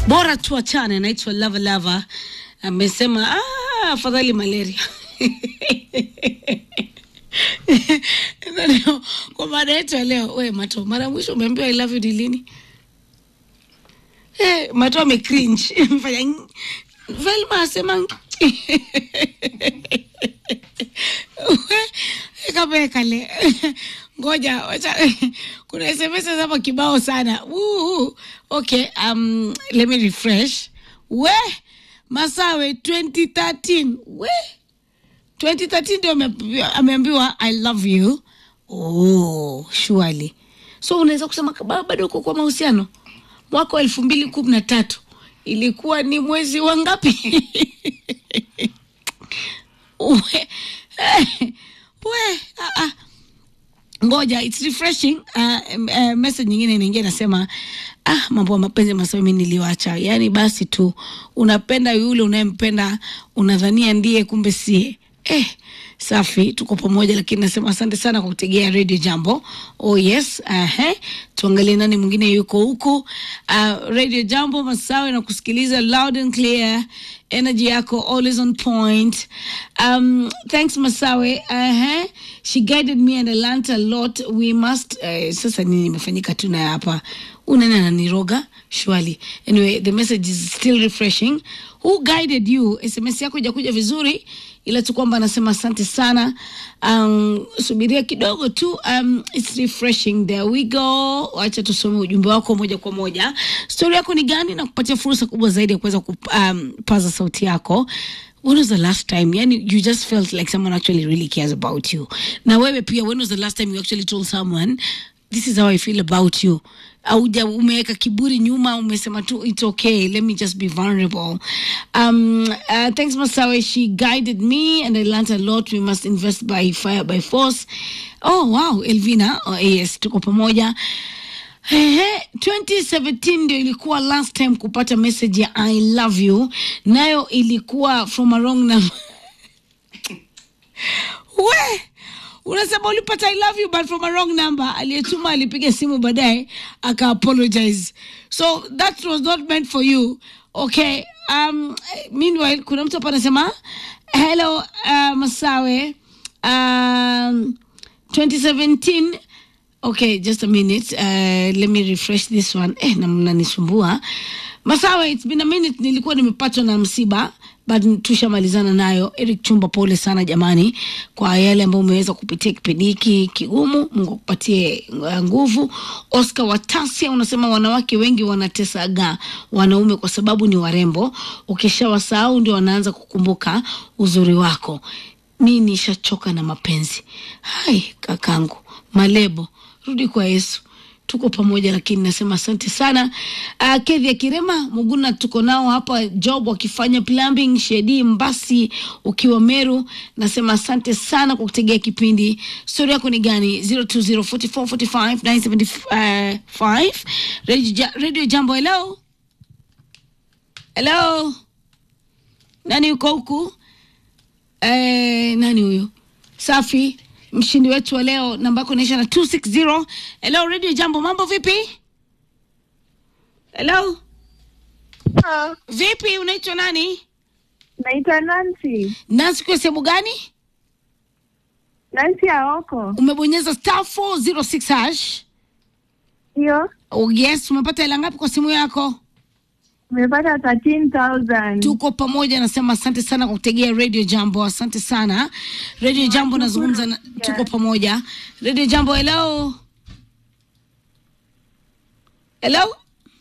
bora tuachane. Anaitwa Lava Lava amesema "Ah, afadhali malaria Na leo, kwa mada yetu ya leo, we Mato, mara ya mwisho umeambiwa I love you ni lini? Eh, Mato ame cringe mfanya ng- Velma asema ng- We, kama kale ngoja wacha kuna SMS hapa kibao sana Woo, okay um let me refresh we masawe 2013 we 2013 ndio ameambiwa- ameambiwa i love you oh surely so unaweza kusema kaba- bado uko kwa mahusiano mwaka wa elfu mbili kumi na tatu ilikuwa ni mwezi wa ngapi we, we ah, ah ngoja it's refreshing uh, uh, message nyingine inaingia inasema ah mambo ya mapenzi masawi mi niliwacha yaani basi tu unapenda yule unayempenda unadhania ndiye kumbe sie eh safi tuko pamoja lakini nasema asante sana kwa kutegea radio jambo oh yes uh, tuangalie nani mwingine yuko huku uh, radio jambo masawe na kusikiliza loud and clear energy yako always on point um, thanks masawe uh, she guided me and I learnt a lot we must uh, sasa nini imefanyika tu na hapa unani ananiroga shwali anyway the message is still refreshing who guided you sms yako ijakuja vizuri ila tu kwamba anasema asante sana um, subiria kidogo tu um, it's refreshing there we go wacha tusome ujumbe wako moja kwa moja stori yako ni gani na kupatia fursa kubwa zaidi ya kuweza kupaza sauti yako when was the last time yani you just felt like someone actually really cares about you na wewe pia when was the last time you actually told someone this is how i feel about you auja umeweka kiburi nyuma umesema tu it's okay let me just be vulnerable um, uh, thanks masawe she guided me and i learned a lot we must invest by fire by force oh wow elvina oh, yes tuko pamoja Ehe, 2017 ndio ilikuwa last time kupata message ya I love you, nayo ilikuwa from a wrong number. We unasema ulipata I love you but from a wrong number. Aliyetuma alipiga simu baadaye aka apologize, so that was not meant for you. Okay. Um, meanwhile kuna mtu hapa anasema hello uh, Masawe um, 2017 okay just a minute uh, let me refresh this one eh, na mnanisumbua masawe it's been a minute nilikuwa nimepatwa na msiba but tushamalizana nayo eric chumba pole sana jamani kwa yale ambayo umeweza kupitia kipindi hiki kigumu mungu akupatie uh, nguvu oscar watasia unasema wanawake wengi wanatesaga wanaume kwa sababu ni warembo ukishawasahau ndio wanaanza kukumbuka uzuri wako mi nishachoka na mapenzi hai kakangu malebo rudi kwa yesu tuko pamoja lakini nasema asante sana uh, kedhi ya kirema muguna tuko nao hapa job wakifanya plumbing shedi mbasi ukiwa meru nasema asante sana kwa kutegea kipindi stori yako ni gani 0204445975 radio, Ja- radio jambo hello hello nani yuko huku eh, nani huyu safi mshindi wetu wa leo namba yako inaisha na 260 hello radio jambo mambo vipi hello Ah, vipi unaitwa nani naitwa Nancy. nansi kwa sehemu gani Nancy Aoko. umebonyeza star 406 hash Ndio, oh, yes umepata hela ngapi kwa simu yako umepata 13,000. tuko pamoja nasema asante sana kwa kutegea radio jambo asante sana radio jambo nazungumza na, tuko pamoja radio jambo hello hello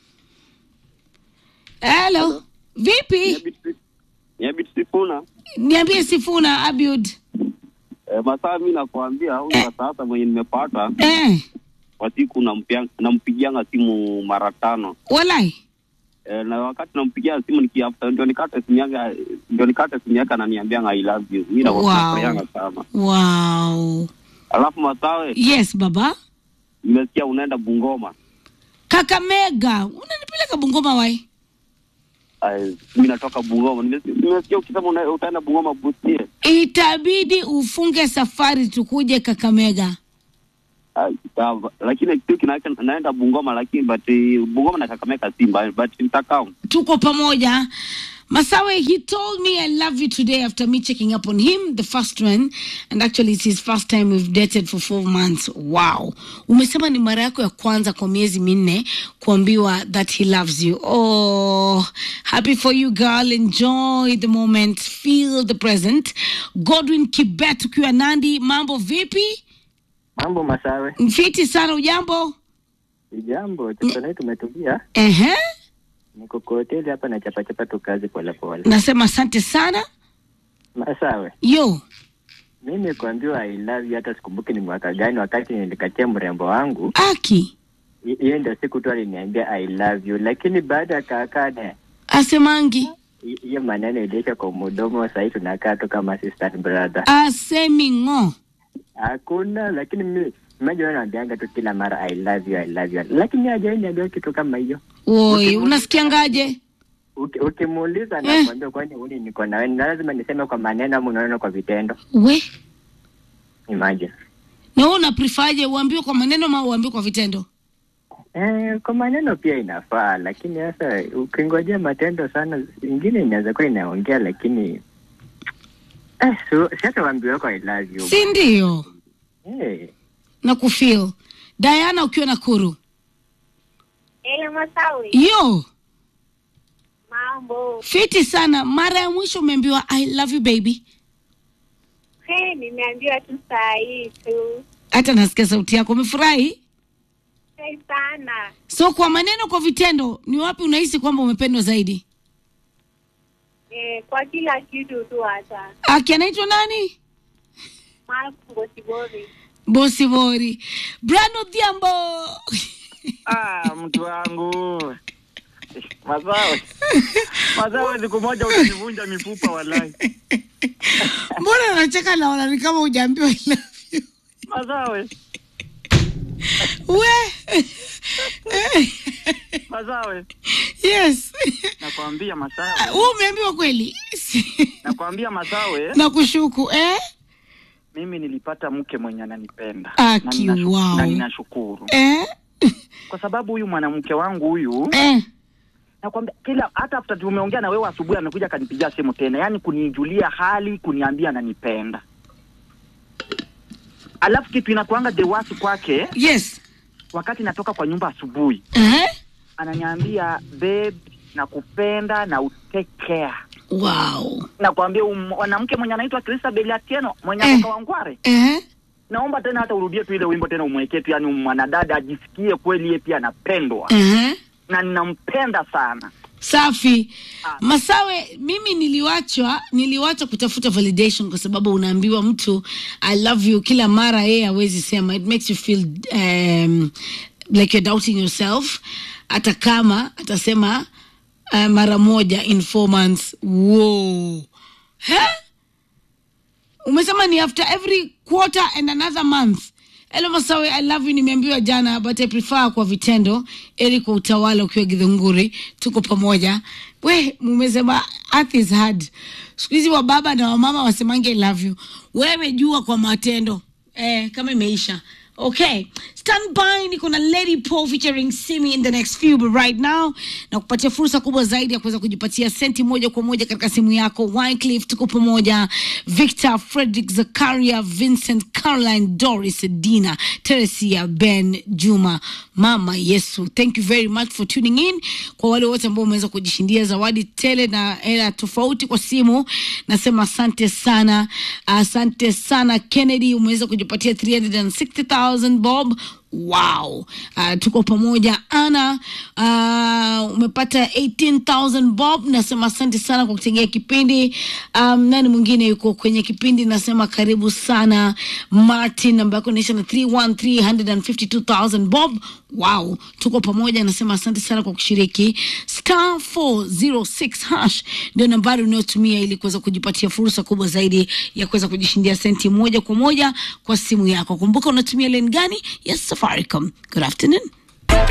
hello vipi Nyabit Sifuna niambie sifuna abiud e, masaa mi nakwambia huyu wa sasa mwenye nimepata eh, kwa siku nampia- nampigianga simu mara tano walai e, na wakati nampigia simu nikiafta ndio nikate simu yake ndio nikate simu yake ananiambianga I love you mi Wow. nafurahianga sana wow alafu masawe yes baba nimesikia unaenda Bungoma kakamega unanipeleka bungoma wai Ay, mi natoka Bungoma Nimesi- nimesikia ukisema una- utaenda Bungoma Busie itabidi ufunge safari tukuje kakamega Ah, sawa. lakini kitu kinacho naenda Bungoma lakini but eh, Bungoma na Kakamega Simba but nitakao tuko pamoja Masawe, he told me I love you today after me checking up on him, the first one. And actually it's his first time we've dated for four months. Wow. Umesema ni mara yako ya kwanza kwa miezi minne kuambiwa that he loves you. Oh, happy for you girl. Enjoy the moment. Feel the present. Godwin Kibet ukiwa Nandi, mambo vipi? Mambo Masawe, Mfiti sana ujambo? jambo tukonai, tumetulia. Ehe. Niko kwa hoteli hapa na chapachapa tu kazi polepole. Nasema asante sana. Masawe, Yo. mimi kuambiwa I love you, hata sikumbuki ni mwaka gani, wakati nilikatia mrembo wangu, Aki. hi- hiyo ndio siku tu aliniambia I love you, lakini baada ya kaakane Asemangi. hiyo maneno iliisha kwa mdomo. Sahii tunakaa tu kama sister and brother, asemi ng'o hakuna. Lakini mimi mmoja naambianga tu kila mara I love you, I love you, lakini hajai niambia kitu kama hiyo. woi unasikiangaje Uki- Ukimuuliza Eh. nakwambia, kwani uni niko nawe, na lazima niseme kwa maneno ama unaona kwa vitendo? we Imagine. na wewe unaprifaje uambiwe kwa maneno ma uambiwe kwa vitendo Eh, kwa maneno pia inafaa, lakini sasa ukingojea matendo sana, ingine inaweza kuwa inaongea, lakini eh, so, si hata waambiwe wako I love you. si ndio Eh, na kufil diana ukiwa na kuru Eh, Masawi, yo mambo. fiti sana mara ya mwisho umeambiwa i love you baby He, nimeambiwa tu saa hii tu. hata nasikia sauti yako umefurahi Hey, sana. so kwa maneno kwa vitendo ni wapi unahisi kwamba umependwa zaidi Eh, kwa kila kitu tu hata. aki anaitwa nani Marco Bosibori. bosi bori brano dhiambo Ah, mtu wangu Masawe, Masawe, siku moja utanivunja mifupa walai. mbona unacheka naona ni kama ujaambiwa I love you Masawe, we Masawe, yes nakwambia Masawe, huu umeambiwa kweli nakwambia Masawe, na kushuku eh? mimi nilipata mke mwenye ananipenda Aki, na ninashu- wow. na ninashukuru Eh? kwa sababu huyu mwanamke wangu huyu Eh? nakwambia kila hata after tumeongea na wewe asubuhi amekuja akanipigia simu tena, yaani kunijulia hali, kuniambia ananipenda. Alafu kitu inakuanga the worst kwake, yes wakati natoka kwa nyumba asubuhi eh? ananiambia babe, nakupenda na utake care. wow Nakwambia um- mwanamke mwenye anaitwa Christabel Atieno mwenye Eh. atoka Wangware, eh? naomba tena hata urudie tu ile wimbo tena umwekee tu, yani mwanadada ajisikie kweli yeye pia anapendwa Eh? na ninampenda sana. safi Ah. masawe mimi niliwachwa niliwacha kutafuta validation kwa sababu unaambiwa mtu i love you kila mara yeye hawezi sema it makes you feel um, like you're doubting yourself hata kama atasema uh, mara moja in four months wow He? umesema ni after every quarter and another month Hello Masawe, I love you. Nimeambiwa jana but I prefer kwa vitendo, ili kwa utawala ukiwa Githunguri. Tuko pamoja. We mumesema earth is hard. Siku hizi wa baba na wamama wasemange I love you. Wewe jua kwa matendo eh, kama imeisha. Okay, stand by. Niko na Lady Paul featuring Simi in the next few, but right now na kupatia fursa kubwa zaidi ya kuweza kujipatia senti moja kwa moja katika simu yako. Wycliffe, tuko pamoja. Victor, Frederick, Zakaria, Vincent, Caroline, Doris, Dina, Teresia, Ben, Juma, Mama Yesu. Thank you very much for tuning in. Kwa wale wote ambao umeweza kujishindia zawadi tele na hela tofauti kwa simu, nasema asante sana, asante sana. Kennedy, umeweza kujipatia 360,000 bob. Wow. Uh, tuko pamoja ana uh, umepata 18000 bob nasema asante sana kwa kutegea kipindi um, nani mwingine yuko kwenye kipindi nasema karibu sana martin ambaye kuonyesha na 31352,000 bob wow tuko pamoja nasema asante sana kwa kushiriki star 406 hash ndio nambari unayotumia ili kuweza kujipatia fursa kubwa zaidi ya kuweza kujishindia senti moja kwa moja kwa simu yako kumbuka unatumia len gani ya safaricom good afternoon